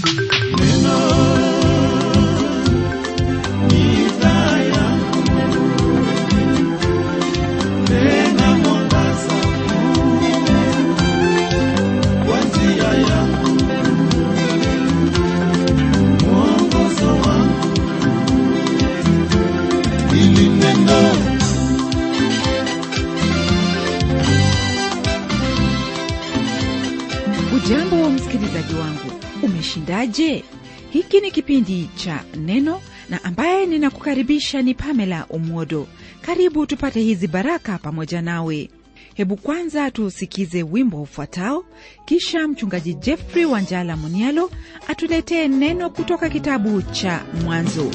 ujambo wa msikilizaji wangu umeshindaje hiki ni kipindi cha neno na ambaye ninakukaribisha ni pamela umwodo karibu tupate hizi baraka pamoja nawe hebu kwanza tuusikize wimbo ufuatao kisha mchungaji jeffrey wanjala munialo atuletee neno kutoka kitabu cha mwanzo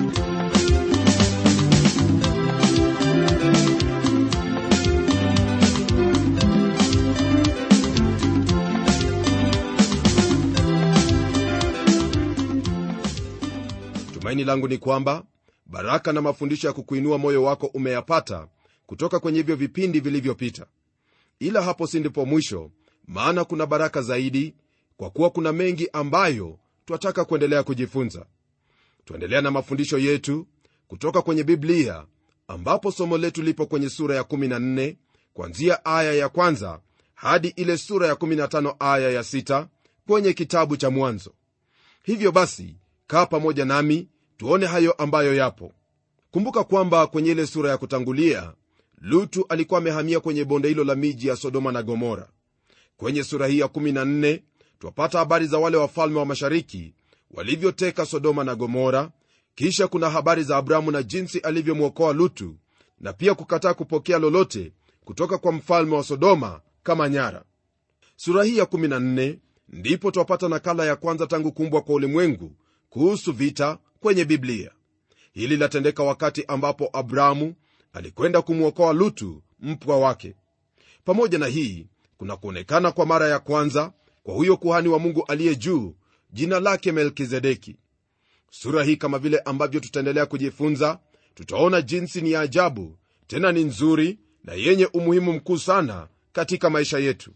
tumaini langu ni kwamba baraka na mafundisho ya kukuinua moyo wako umeyapata kutoka kwenye hivyo vipindi vilivyopita ila hapo si ndipo mwisho maana kuna baraka zaidi kwa kuwa kuna mengi ambayo twataka kuendelea kujifunza tuendelea na mafundisho yetu kutoka kwenye biblia ambapo somo letu lipo kwenye sura ya 14 kwanzia aya ya kwanza hadi ile sura ya 15 aya ya 6 kwenye kitabu cha mwanzo hivyo basi kaa pamoja nami tuone hayo ambayo yapo kumbuka kwamba kwenye ile sura ya kutangulia lutu alikuwa amehamia kwenye bonde hilo la miji ya sodoma na gomora kwenye sura hii ya 14 twapata habari za wale wafalme wa mashariki walivyoteka sodoma na gomora kisha kuna habari za abrahamu na jinsi alivyomwokoa lutu na pia kukataa kupokea lolote kutoka kwa mfalme wa sodoma kama nyara sura hii ya 14 ndipo twapata nakala ya kwanza tangu kuumbwa kwa ulimwengu kuhusu vita kwenye biblia hili latendeka wakati ambapo abrahamu alikwenda kumwokoa lutu mpwa wake pamoja na hii kuna kuonekana kwa mara ya kwanza kwa huyo kuhani wa mungu aliye juu jina lake melkizedeki sura hii kama vile ambavyo tutaendelea kujifunza tutaona jinsi ni ya ajabu tena ni nzuri na yenye umuhimu mkuu sana katika maisha yetu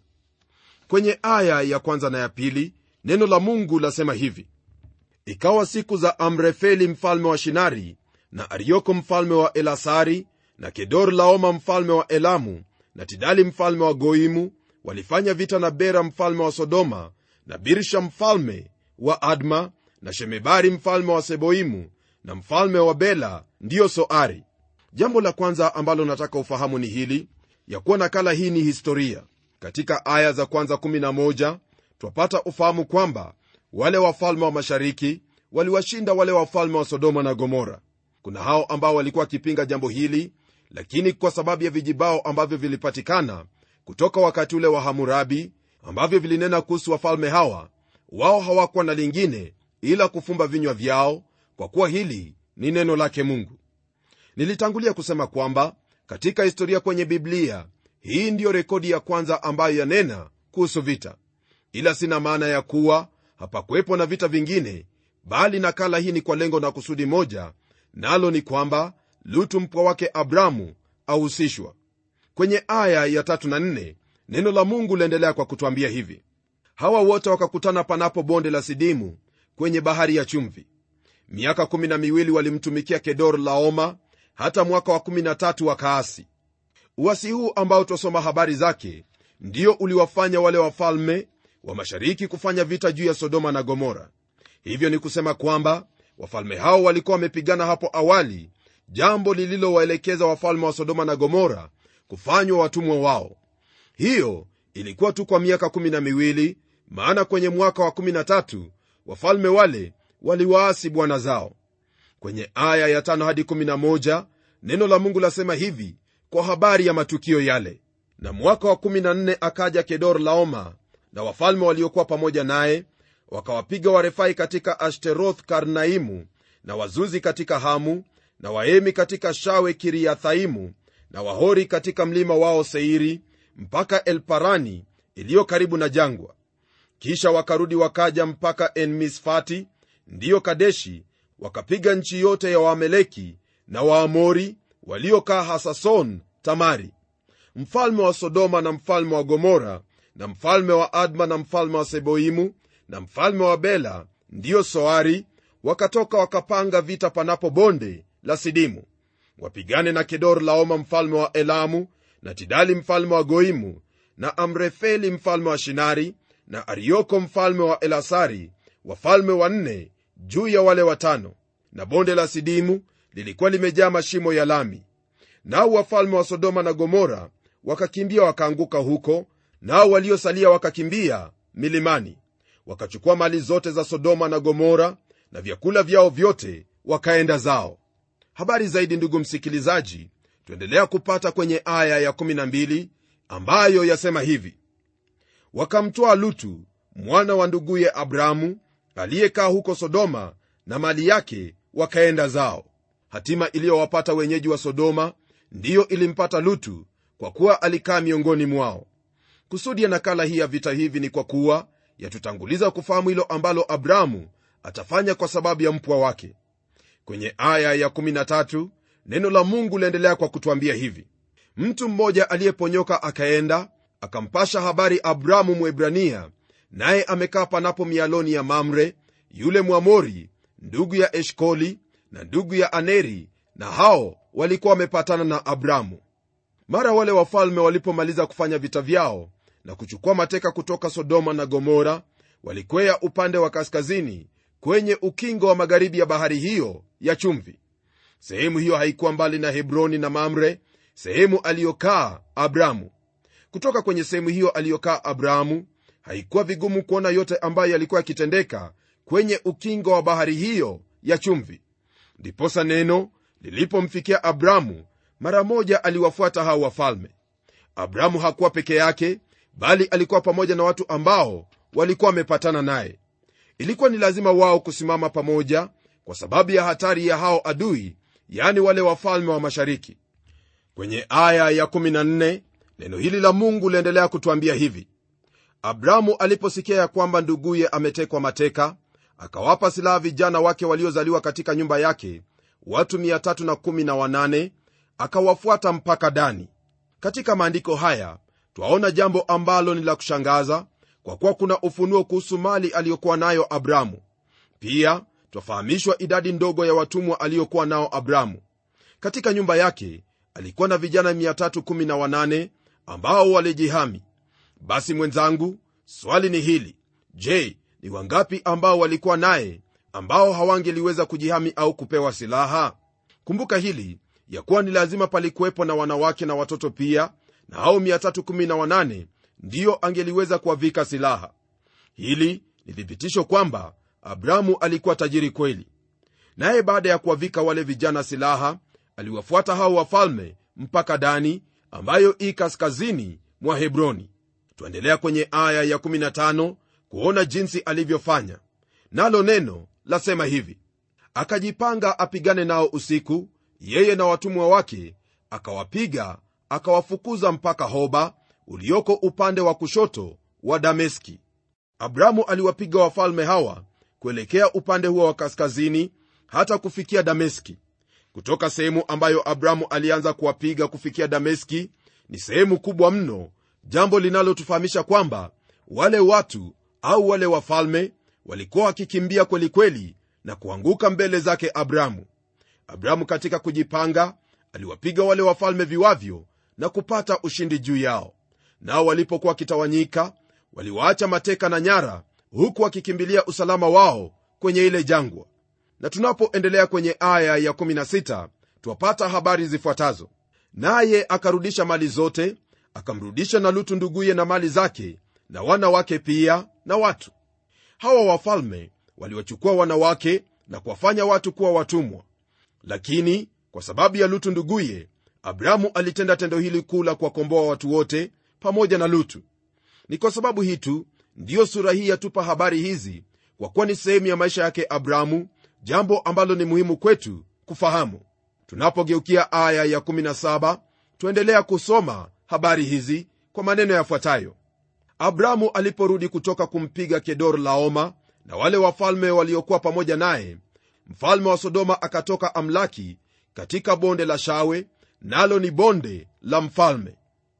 kwenye aya ya kwanza na ya pili neno la mungu lasema hivi ikawa siku za amrefeli mfalme wa shinari na arioko mfalme wa elasari na kedor laoma mfalme wa elamu na tidali mfalme wa goimu walifanya vita na bera mfalme wa sodoma na birsha mfalme wa adma na shemebari mfalme wa seboimu na mfalme wa bela ndiyo soari jambo la kwanza ambalo nataka ufahamu ni hili ya kuwa nakala hii ni historia katika aya za kwanza 11 twapata ufahamu kwamba wale wafalme wa mashariki waliwashinda wale wafalme wa sodoma na gomora kuna hao ambao walikuwa wakipinga jambo hili lakini kwa sababu ya vijibao ambavyo vilipatikana kutoka wakati ule wa hamurabi ambavyo vilinena kuhusu wafalme hawa wao hawakuwa na lingine ila kufumba vinywa vyao kwa kuwa hili ni neno lake mungu nilitangulia kusema kwamba katika historia kwenye biblia hii ndiyo rekodi ya kwanza ambayo yanena kuhusu vita ila sina maana ya kuwa hapakuwepo na vita vingine bali nakala hii ni kwa lengo na kusudi moja nalo ni kwamba lutu mpwa wake abramu ahusishwa kwenye aya ya tatu na nne neno la mungu liendelea kwa kutwambia hivi hawa wote wakakutana panapo bonde la sidimu kwenye bahari ya chumvi miaka kumi na miwili walimtumikia kedor laoma hata mwaka wa kumi na tatu wakaasi uasi huu ambao twasoma habari zake ndio uliwafanya wale wafalme wa mashariki kufanya vita juu ya sodoma na gomora hivyo ni kusema kwamba wafalme hao walikuwa wamepigana hapo awali jambo lililowaelekeza wafalme wa sodoma na gomora kufanywa watumwa wao hiyo ilikuwa tu kwa miaka kumi na miwili maana kwenye mwaka wa kumi na tatu wafalme wale waliwaasi bwana zao kwenye aya ya tano hadi kumi na moja neno la mungu lasema hivi kwa habari ya matukio yale na mwaka wa kumi na nne akaja kedor laoma na wafalme waliokuwa pamoja naye wakawapiga warefai katika ashtaroth karnaimu na wazuzi katika hamu na waemi katika shawe kiriathaimu na wahori katika mlima wao seiri mpaka elparani iliyo karibu na jangwa kisha wakarudi wakaja mpaka enmisfati ndiyo kadeshi wakapiga nchi yote ya waameleki na waamori waliokaa hasason tamari mfalme wa sodoma na mfalme wa gomora na mfalme wa adma na mfalme wa seboimu na mfalme wa bela ndiyo soari wakatoka wakapanga vita panapo bonde la sidimu wapigane na kedor laoma mfalme wa elamu na tidali mfalme wa goimu na amrefeli mfalme wa shinari na arioko mfalme wa elasari wafalme wanne juu ya wale watano na bonde la sidimu lilikuwa limejaa mashimo ya lami nao wafalme wa sodoma na gomora wakakimbia wakaanguka huko nao waliosalia wakakimbia milimani wakachukua mali zote za sodoma na gomora na vyakula vyao vyote wakaenda zao habari zaidi ndugu msikilizaji tuendelea kupata kwenye aya ya12 ambayo yasema hivi wakamtwaa lutu mwana wa nduguye abramu aliyekaa huko sodoma na mali yake wakaenda zao hatima iliyowapata wenyeji wa sodoma ndiyo ilimpata lutu kwa kuwa alikaa miongoni mwao kusudi ya nakala hii ya vita hivi ni kwa kuwa yatutanguliza kufahamu hilo ambalo abramu atafanya kwa sababu ya mpwa wake kwenye aya ya13 neno la mungu liendelea kwa kutwambia hivi mtu mmoja aliyeponyoka akaenda akampasha habari abramu mwebrania naye amekaa panapo mialoni ya mamre yule mwamori ndugu ya eshkoli na ndugu ya aneri na hao walikuwa wamepatana na abramu mara wale wafalme walipomaliza kufanya vita vyao na kuchukua mateka kutoka sodoma na gomora walikwea upande wa kaskazini kwenye ukingo wa magharibi ya bahari hiyo ya chumvi sehemu hiyo haikuwa mbali na hebroni na mamre sehemu aliyokaa abramu kutoka kwenye sehemu hiyo aliyokaa abramu haikuwa vigumu kuona yote ambayo yalikuwa yakitendeka kwenye ukingo wa bahari hiyo ya chumvi ndiposa neno lilipomfikia abramu mara moja aliwafuata hao wafalme abramu hakuwa peke yake bali alikuwa pamoja na watu ambao walikuwa wamepatana naye ilikuwa ni lazima wao kusimama pamoja kwa sababu ya hatari ya hao adui yani wale wafalme wa mashariki kwenye aya ya 14 neno hili la mungu liendelea kutwambia hivi abramu aliposikia ya kwamba nduguye ametekwa mateka akawapa silaha vijana wake waliozaliwa katika nyumba yake watu 318 akawafuata mpaka dani katika maandiko haya twaona jambo ambalo ni la kushangaza kwa kuwa kuna ufunuo kuhusu mali aliyokuwa nayo abramu pia twafahamishwa idadi ndogo ya watumwa aliyokuwa nao abramu katika nyumba yake alikuwa na vijana 318 ambao walijihami basi mwenzangu swali ni hili je ni wangapi ambao walikuwa naye ambao hawangeliweza kujihami au kupewa silaha kumbuka hili ya kuwa ni lazima palikuwepo na wanawake na watoto pia na hao 318 ndiyo angeliweza kuwavika silaha hili ni thibitisho kwamba abramu alikuwa tajiri kweli naye baada ya kuwavika wale vijana silaha aliwafuata hao wafalme mpaka dani ambayo i kaskazini mwa hebroni twaendelea kwenye aya ya 15 kuona jinsi alivyofanya nalo neno lasema hivi akajipanga apigane nao usiku yeye na watumwa wake akawapiga akawafukuza mpaka hoba ulioko upande wa kushoto wa dameski abramu aliwapiga wafalme hawa kuelekea upande huo wa kaskazini hata kufikia dameski kutoka sehemu ambayo abramu alianza kuwapiga kufikia dameski ni sehemu kubwa mno jambo linalotufahamisha kwamba wale watu au wale wafalme walikuwa wakikimbia kwelikweli na kuanguka mbele zake abramu abramu katika kujipanga aliwapiga wale wafalme viwavyo na kupata ushindi juu yao nao walipokuwa wakitawanyika waliwaacha mateka na nyara huku wakikimbilia usalama wao kwenye ile jangwa na tunapoendelea kwenye aya ya 16 twapata habari zifuatazo naye akarudisha mali zote akamrudisha na lutu nduguye na mali zake na wana wake pia na watu hawa wafalme waliwachukua wanawake na kuwafanya watu kuwa watumwa lakini kwa sababu ya lutu nduguye abramu alitenda tendo hili kuu la kuwakomboa watu wote pamoja na lutu ni kwa sababu hii tu ndiyo sura hii yatupa habari hizi kwa kuwa ni sehemu ya maisha yake abramu jambo ambalo ni muhimu kwetu kufahamu tunapogeukia aya ya 17 tuendelea kusoma habari hizi kwa maneno yafuatayo abramu aliporudi kutoka kumpiga kedor laoma na wale wafalme waliokuwa pamoja naye mfalme wa sodoma akatoka amlaki katika bonde la shawe nalo ni bonde la mfalme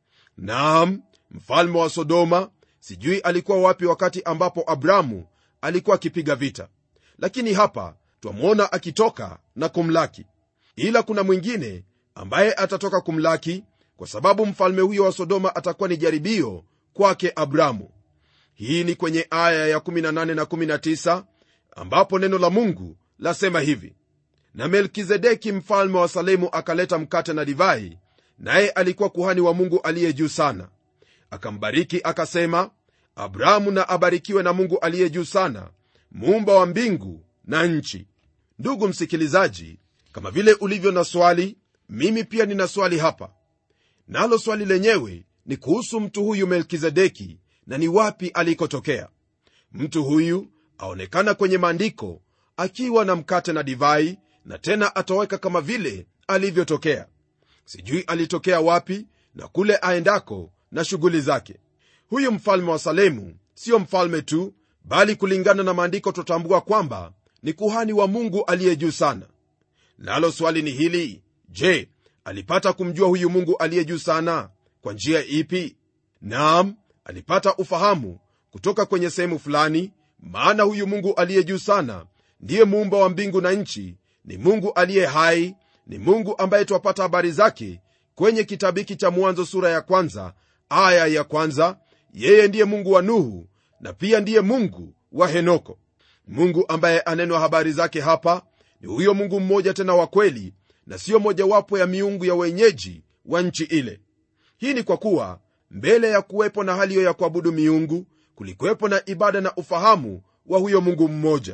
naam mfalme wa sodoma sijui alikuwa wapi wakati ambapo abramu alikuwa akipiga vita lakini hapa twamwona akitoka na kumlaki ila kuna mwingine ambaye atatoka kumlaki kwa sababu mfalme huyo wa sodoma atakuwa ni jaribio kwake abramu hii ni kwenye aya ya 18 na 19 ambapo neno la mungu lasema hivi na melkizedeki mfalme wa salemu akaleta mkate na divai naye alikuwa kuhani wa mungu aliye juu sana akambariki akasema abrahamu na abarikiwe na mungu aliye juu sana muumba wa mbingu na nchi ndugu msikilizaji kama vile ulivyo na swali mimi pia nina swali hapa nalo swali lenyewe ni kuhusu mtu huyu melkizedeki na ni wapi alikotokea mtu huyu aonekana kwenye maandiko akiwa na mkate na divai na tena atoweka kama vile alivyotokea sijui alitokea wapi na kule aendako na shughuli zake huyu mfalme wa salemu siyo mfalme tu bali kulingana na maandiko tutambua kwamba ni kuhani wa mungu aliye juu sana nalo swali ni hili je alipata kumjua huyu mungu aliye juu sana kwa njia ipi naam alipata ufahamu kutoka kwenye sehemu fulani maana huyu mungu aliye juu sana ndiye muumba wa mbingu na nchi ni mungu aliye hai ni mungu ambaye twapata habari zake kwenye kitabu hiki cha mwanzo sura ya kwanza aya ya kwanza yeye ndiye mungu wa nuhu na pia ndiye mungu wa henoko mungu ambaye anenwa habari zake hapa ni huyo mungu mmoja tena wa kweli na siyo mojawapo ya miungu ya wenyeji wa nchi ile hii ni kwa kuwa mbele ya kuwepo na hali hiyo ya kuabudu miungu kulikuwepo na ibada na ufahamu wa huyo mungu mmoja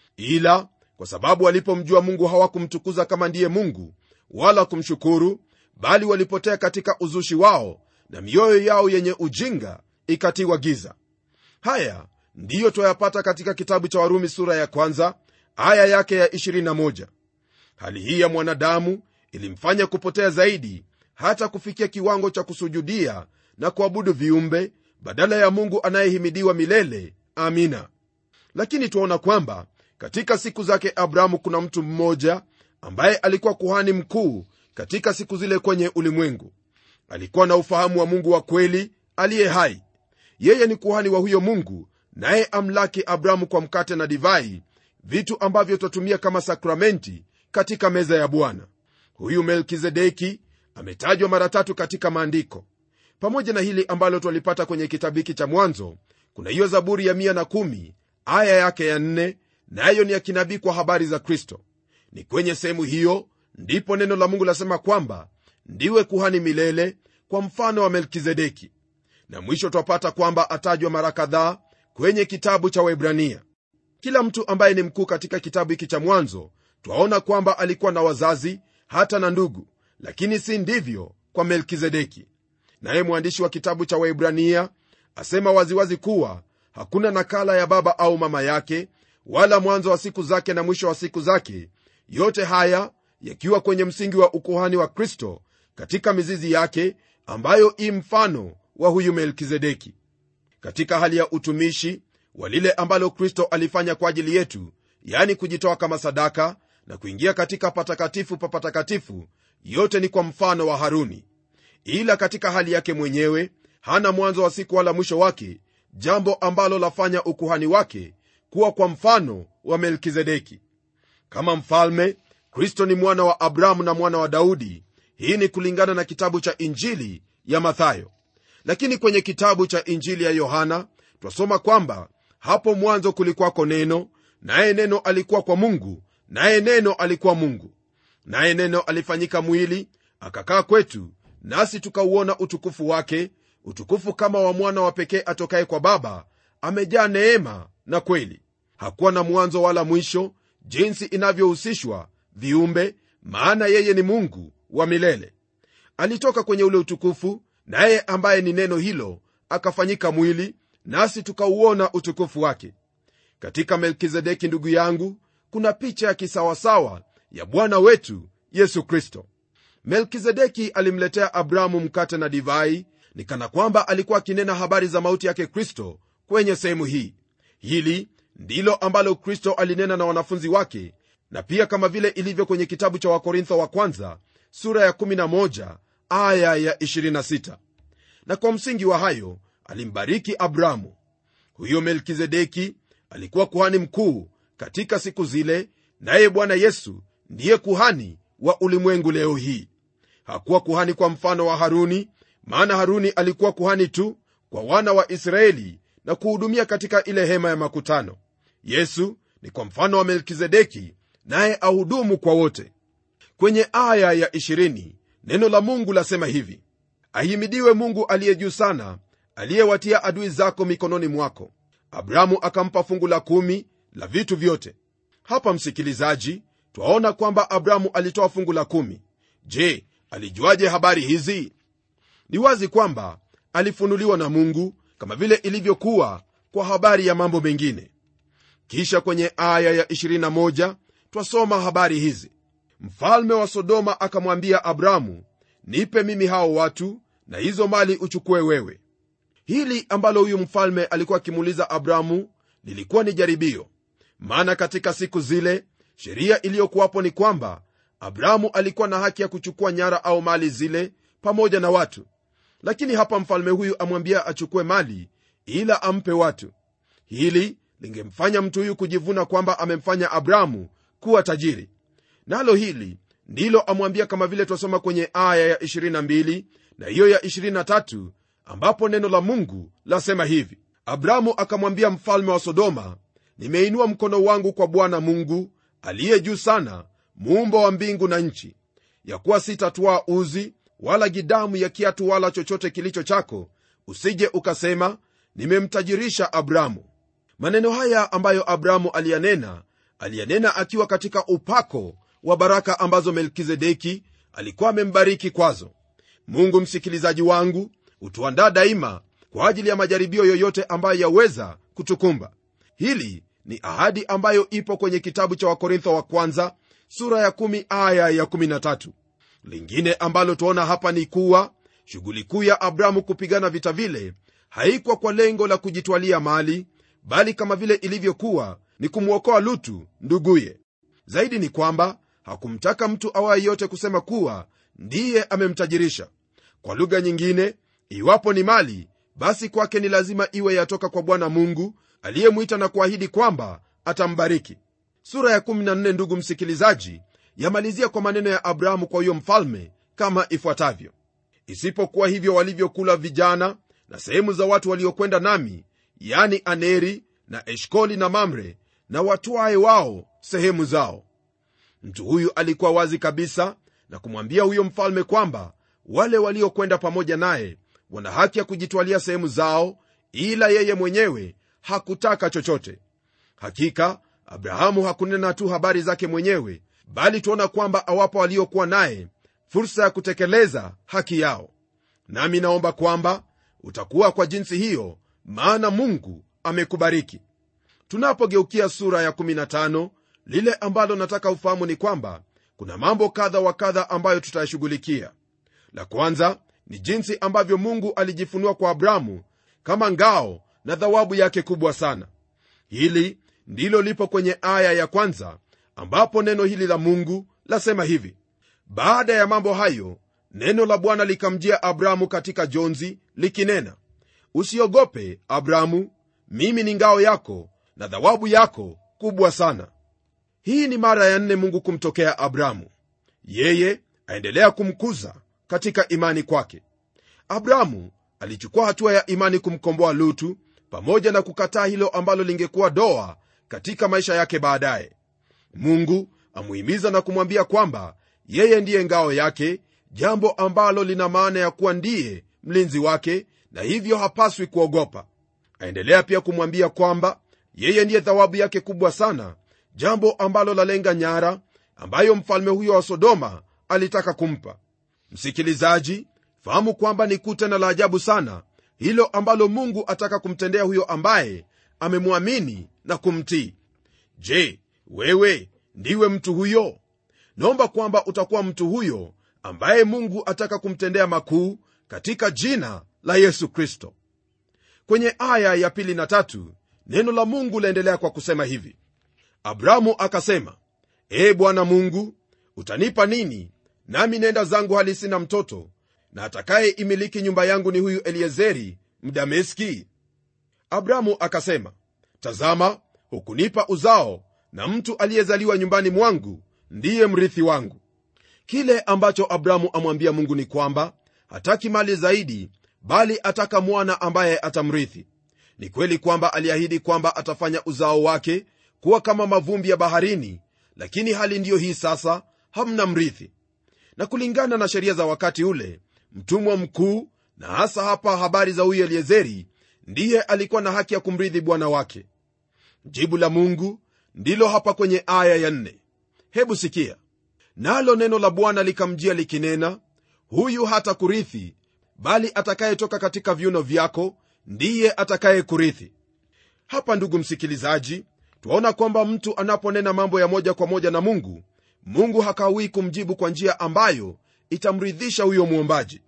ila kwa sababu walipomjua mungu hawakumtukuza kama ndiye mungu wala kumshukuru bali walipotea katika uzushi wao na mioyo yao yenye ujinga ikatiwa giza haya ndiyo twayapata katika kitabu cha warumi sura ya kwanza aya yake ya 21 hali hii ya mwanadamu ilimfanya kupotea zaidi hata kufikia kiwango cha kusujudia na kuabudu viumbe badala ya mungu anayehimidiwa milele amina lakini twaona kwamba katika siku zake abrahamu kuna mtu mmoja ambaye alikuwa kuhani mkuu katika siku zile kwenye ulimwengu alikuwa na ufahamu wa mungu wa kweli aliye hai yeye ni kuhani wa huyo mungu naye amlaki abrahamu kwa mkate na divai vitu ambavyo twatumia kama sakramenti katika meza ya bwana huyu melkizedeki ametajwa mara tatu katika maandiko pamoja na hili ambalo twalipata kwenye kitabu hiki cha mwanzo kuna hiyo zaburi ya 110 aya yake ya 4 nayo ni ya kinabii kwa habari za kristo ni kwenye sehemu hiyo ndipo neno la mungu lasema kwamba ndiwe kuhani milele kwa mfano wa melkizedeki na mwisho twapata kwamba atajwa mara kadhaa kwenye kitabu cha waibrania kila mtu ambaye ni mkuu katika kitabu hiki cha mwanzo twaona kwamba alikuwa na wazazi hata na ndugu lakini si ndivyo kwa melkizedeki naye mwandishi wa kitabu cha waibrania asema waziwazi kuwa hakuna nakala ya baba au mama yake wala mwanzo wa siku zake na mwisho wa siku zake yote haya yakiwa kwenye msingi wa ukuhani wa kristo katika mizizi yake ambayo i mfano wa huyu melkizedeki katika hali ya utumishi wa lile ambalo kristo alifanya kwa ajili yetu yani kujitoa kama sadaka na kuingia katika patakatifu pa patakatifu yote ni kwa mfano wa haruni ila katika hali yake mwenyewe hana mwanzo wa siku wala mwisho wake jambo ambalo lafanya ukuhani wake kuwa kwa mfano wa melkizedeki kama mfalme kristo ni mwana wa abrahamu na mwana wa daudi hii ni kulingana na kitabu cha injili ya mathayo lakini kwenye kitabu cha injili ya yohana twasoma kwamba hapo mwanzo kulikwako neno naye neno alikuwa kwa mungu naye neno alikuwa mungu naye neno alifanyika mwili akakaa kwetu nasi tukauona utukufu wake utukufu kama wa mwana wa pekee atokaye kwa baba amejaa neema na kweli hakuwa na mwanzo wala mwisho jinsi inavyohusishwa viumbe maana yeye ni mungu wa milele alitoka kwenye ule utukufu naye ambaye ni neno hilo akafanyika mwili nasi tukauona utukufu wake katika melkizedeki ndugu yangu kuna picha ya kisawasawa ya bwana wetu yesu kristo melkizedeki alimletea abrahamu mkate na divai ni kana kwamba alikuwa akinena habari za mauti yake kristo kwenye sehemu hii hili ndilo ambalo kristo alinena na wanafunzi wake na pia kama vile ilivyo kwenye kitabu cha wakorintho wa kwanza sura ya 11 aya ya 26 na kwa msingi wa hayo alimbariki abrahamu huyo melkizedeki alikuwa kuhani mkuu katika siku zile naye bwana yesu ndiye kuhani wa ulimwengu leo hii hakuwa kuhani kwa mfano wa haruni maana haruni alikuwa kuhani tu kwa wana wa israeli na kuhudumia katika ile hema ya makutano yesu ni kwa mfano wa melkizedeki naye ahudumu kwa wote kwenye aya ya 20 neno la mungu lasema hivi ahimidiwe mungu aliye juu sana aliyewatia adui zako mikononi mwako abrahamu akampa fungu la kumi la vitu vyote hapa msikilizaji twaona kwamba abrahamu alitoa fungu la kumi je alijuaje habari hizi ni wazi kwamba alifunuliwa na mungu kama vile ilivyokuwa kwa habari ya mambo mengine kisha kwenye aya ya 21 twasoma habari hizi mfalme wa sodoma akamwambia abrahamu nipe mimi hao watu na hizo mali uchukue wewe hili ambalo huyu mfalme alikuwa akimuuliza abrahamu lilikuwa ni jaribio maana katika siku zile sheria iliyokuwapo ni kwamba abrahamu alikuwa na haki ya kuchukua nyara au mali zile pamoja na watu lakini hapa mfalme huyu amwambia achukue mali ila ampe watu hili lingemfanya mtu huyu kujivuna kwamba amemfanya abrahamu kuwa tajiri nalo hili ndilo amwambia kama vile twasoma kwenye aya ya 22 na hiyo ya 23 ambapo neno la mungu lasema hivi abrahamu akamwambia mfalme wa sodoma nimeinua mkono wangu kwa bwana mungu aliye juu sana muumba wa mbingu na nchi ya kuwa sitatwaa uzi wala gidamu ya kiatu wala chochote kilicho chako usije ukasema nimemtajirisha abrahamu maneno haya ambayo abrahamu aliyanena aliyanena akiwa katika upako wa baraka ambazo melkizedeki alikuwa amembariki kwazo mungu msikilizaji wangu hutuandaa daima kwa ajili ya majaribio yoyote ambayo yaweza kutukumba hili ni ahadi ambayo ipo kwenye kitabu cha wakorintho wa kwanza sura ya 1 aya ya 13 lingine ambalo tuona hapa ni kuwa shughuli kuu ya abrahamu kupigana vita vile haikuwa kwa lengo la kujitwalia mali bali kama vile ilivyokuwa ni kumwokoa lutu nduguye zaidi ni kwamba hakumtaka mtu awaye yote kusema kuwa ndiye amemtajirisha kwa lugha nyingine iwapo ni mali basi kwake ni lazima iwe yatoka kwa bwana mungu aliyemwita na kuahidi kwamba atambariki sura ya 14 ndugu msikilizaji yamalizia kwa maneno ya abrahamu kwa huyo mfalme kama ifuatavyo isipokuwa hivyo walivyokula vijana na sehemu za watu waliokwenda nami yani aneri na eshkoli na mamre na watwae wao sehemu zao mtu huyu alikuwa wazi kabisa na kumwambia huyo mfalme kwamba wale waliokwenda pamoja naye wana haki ya kujitwalia sehemu zao ila yeye mwenyewe hakutaka chochote hakika abrahamu hakunena tu habari zake mwenyewe bali tuona kwamba awapo waliokuwa naye fursa ya kutekeleza haki yao nami naomba kwamba utakuwa kwa jinsi hiyo maana mungu amekubariki tunapogeukia sura ya 15 lile ambalo nataka ufahamu ni kwamba kuna mambo kadha wa kadha ambayo tutayashughulikia la kwanza ni jinsi ambavyo mungu alijifunua kwa abrahamu kama ngao na dhawabu yake kubwa sana hili ndilo lipo kwenye aya ya kwanza ambapo neno hili la mungu lasema hivi baada ya mambo hayo neno la bwana likamjia abrahamu katika jonzi likinena usiogope abrahamu mimi ni ngao yako na dhawabu yako kubwa sana hii ni mara ya nne mungu kumtokea abrahamu yeye aendelea kumkuza katika imani kwake abrahamu alichukua hatua ya imani kumkomboa lutu pamoja na kukataa hilo ambalo lingekuwa doa katika maisha yake baadaye mungu amuhimiza na kumwambia kwamba yeye ndiye ngao yake jambo ambalo lina maana ya kuwa ndiye mlinzi wake na hivyo hapaswi kuogopa aendelea pia kumwambia kwamba yeye ndiye thawabu yake kubwa sana jambo ambalo lalenga nyara ambayo mfalme huyo wa sodoma alitaka kumpa msikilizaji fahamu kwamba ni kuu tena la ajabu sana hilo ambalo mungu ataka kumtendea huyo ambaye amemwamini na kumtii je wewe ndiwe mtu huyo naomba kwamba utakuwa mtu huyo ambaye mungu ataka kumtendea makuu katika jina la yesu kristo kwenye aya ya pili na tatu neno la mungu laendelea kwa kusema hivi abrahamu akasema ee bwana mungu utanipa nini nami nenda zangu hali sina mtoto na atakaye imiliki nyumba yangu ni huyu eliezeri mdameski abrahamu akasema tazama hukunipa uzao na mtu aliyezaliwa nyumbani mwangu ndiye mrithi wangu kile ambacho abrahamu amwambia mungu ni kwamba hataki mali zaidi bali ataka mwana ambaye atamrithi ni kweli kwamba aliahidi kwamba atafanya uzao wake kuwa kama mavumbi ya baharini lakini hali ndiyo hii sasa hamna mrithi na kulingana na sheria za wakati ule mtumwa mkuu na hasa hapa habari za huyu eliezeri ndiye alikuwa na haki ya kumrithi bwana wake jibu la mungu ndilo hapa kwenye aya ya nne hebu sikia nalo neno la bwana likamjia likinena huyu hata kurithi bali atakayetoka katika viuno vyako ndiye atakaye kurithi hapa ndugu msikilizaji twaona kwamba mtu anaponena mambo ya moja kwa moja na mungu mungu hakawii kumjibu kwa njia ambayo itamridhisha huyo mwombaji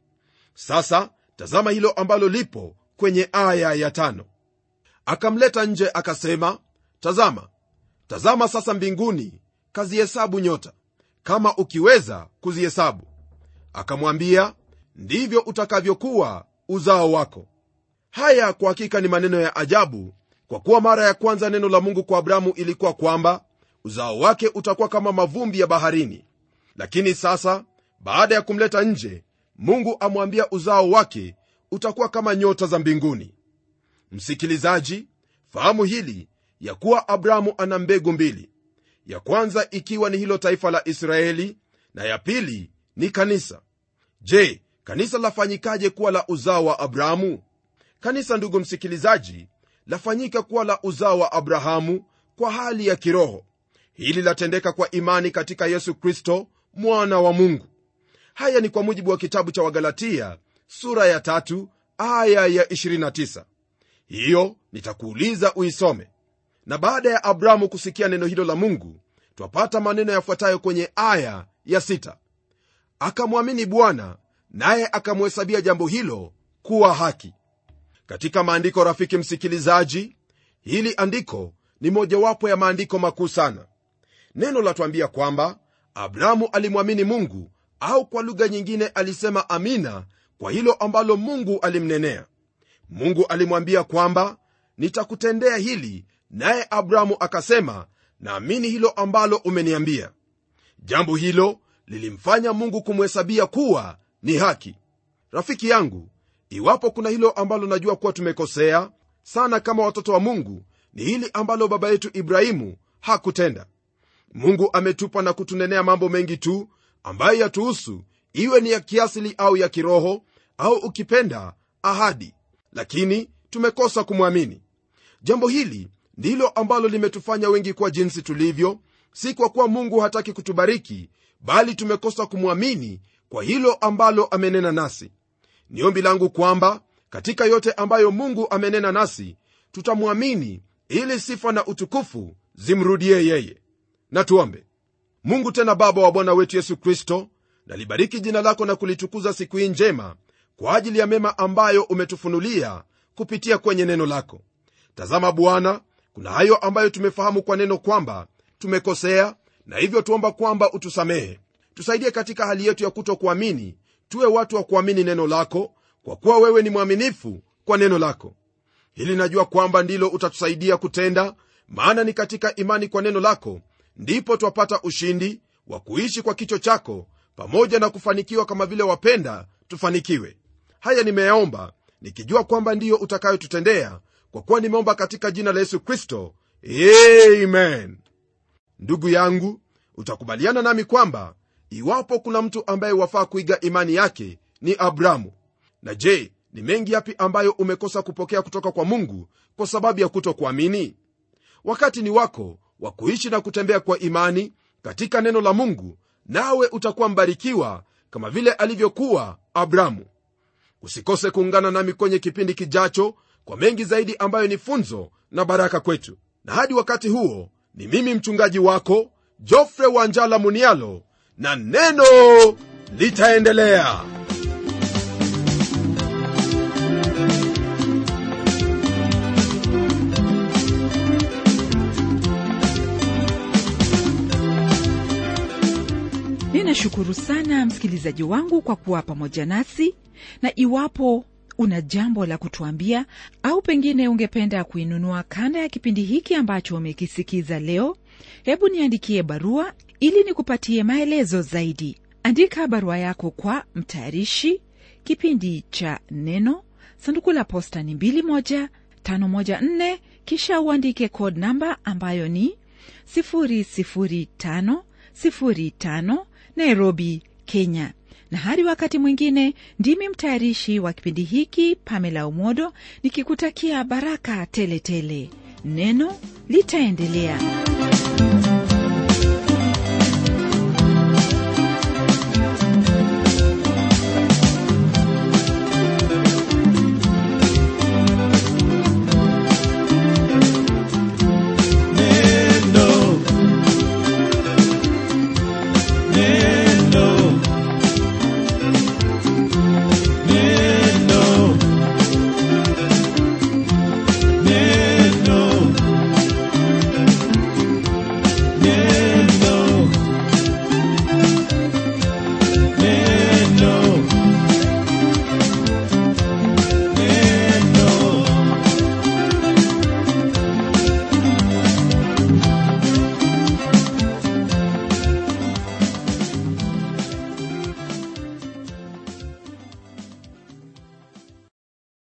sasa tazama hilo ambalo lipo kwenye aya ya tano akamleta nje akasema tazama tazama sasa mbinguni kazihesabu nyota kama ukiweza kuzihesabu akamwambia ndivyo utakavyokuwa uzao wako haya kwa hakika ni maneno ya ajabu kwa kuwa mara ya kwanza neno la mungu kwa abrahamu ilikuwa kwamba uzao wake utakuwa kama mavumbi ya baharini lakini sasa baada ya kumleta nje mungu amwambia uzao wake utakuwa kama nyota za mbinguni msikilizaji fahamu hili ya kuwa abrahamu ana mbegu mbili ya kwanza ikiwa ni hilo taifa la israeli na ya pili ni kanisa je kanisa lafanyikaje kuwa la uzao wa abrahamu kanisa ndugu msikilizaji lafanyika kuwa la uzao wa abrahamu kwa hali ya kiroho hili latendeka kwa imani katika yesu kristo mwana wa mungu haya ni kwa mujibu wa kitabu cha wagalatia sura ya tatu aya ya 29 hiyo nitakuuliza uisome na baada ya abrahamu kusikia neno hilo la mungu twapata maneno yafuatayo kwenye aya ya 6 akamwamini bwana naye akamhesabia jambo hilo kuwa haki katika maandiko rafiki msikilizaji hili andiko ni mojawapo ya maandiko makuu sana neno latwambia kwamba abrahamu alimwamini mungu au kwa lugha nyingine alisema amina kwa hilo ambalo mungu alimnenea mungu alimwambia kwamba nitakutendea hili naye abrahamu akasema naamini hilo ambalo umeniambia jambo hilo lilimfanya mungu kumhesabia kuwa ni haki rafiki yangu iwapo kuna hilo ambalo najua kuwa tumekosea sana kama watoto wa mungu ni hili ambalo baba yetu ibrahimu hakutenda mungu ametupa na kutunenea mambo mengi tu ambayo yatuhusu iwe ni ya kiasili au ya kiroho au ukipenda ahadi lakini tumekosa kumwamini jambo hili ndilo ambalo limetufanya wengi kuwa jinsi tulivyo si kwa kuwa mungu hataki kutubariki bali tumekosa kumwamini kwa hilo ambalo amenena nasi ni ombi langu kwamba katika yote ambayo mungu amenena nasi tutamwamini ili sifa na utukufu zimrudie yeye na tuombe mungu tena baba wa bwana wetu yesu kristo nalibariki jina lako na kulitukuza siku hii njema kwa ajili ya mema ambayo umetufunulia kupitia kwenye neno lako tazama bwana kuna hayo ambayo tumefahamu kwa neno kwamba tumekosea na hivyo tuomba kwamba utusamehe tusaidie katika hali yetu ya kutokuamini tuwe watu wa kuamini neno lako kwa kuwa wewe ni mwaminifu kwa neno lako hili najua kwamba ndilo utatusaidia kutenda maana ni katika imani kwa neno lako ndipo twapata ushindi wa kuishi kwa kicho chako pamoja na kufanikiwa kama vile wapenda tufanikiwe haya nimeyaomba nikijua kwamba ndiyo utakayotutendea kwa kuwa nimeomba katika jina la yesu kristo amen ndugu yangu utakubaliana nami kwamba iwapo kuna mtu ambaye wafaa kuiga imani yake ni abramu na je ni mengi yapi ambayo umekosa kupokea kutoka kwa mungu kwa sababu ya kutokuamini wakati ni wako wa kuishi na kutembea kwa imani katika neno la mungu nawe utakuwa mbarikiwa kama vile alivyokuwa abramu usikose kuungana nami kwenye kipindi kijacho kwa mengi zaidi ambayo ni funzo na baraka kwetu na hadi wakati huo ni mimi mchungaji wako jofre wanjala munialo na neno litaendelea ninashukuru sana msikilizaji wangu kwa kuwa pamoja nasi na iwapo una jambo la kutuambia au pengine ungependa kuinunua kanda ya kipindi hiki ambacho umekisikiza leo hebu niandikie barua ili nikupatie maelezo zaidi andika barua yako kwa mtayarishi kipindi cha neno sanduku la posta ni 21514 kisha uandike code namba ambayo ni 00505 nairobi kenya na hadi wakati mwingine ndimi mtayarishi wa kipindi hiki pamela umodo nikikutakia baraka teletele tele. neno litaendelea Yeah.